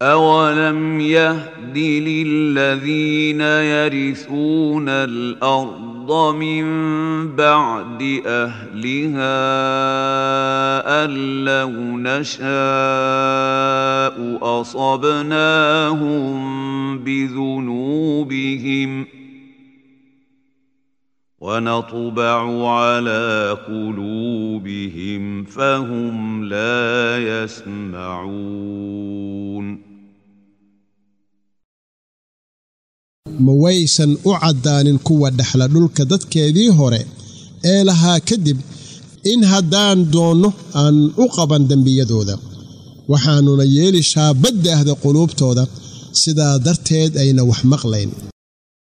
أولم يهد للذين يرثون الأرض من بعد أهلها أن لو نشاء أصبناهم بذنوبهم ونطبع على قلوبهم فهم لا يسمعون ma waysan u caddaanin kuwa dhexla dhulka dadkeedii hore ee lahaa kadib in haddaan doonno aan u qaban dembiyadooda waxaannuna yeeli shaabadda ahda quluubtooda sidaa darteed ayna wax maqlayn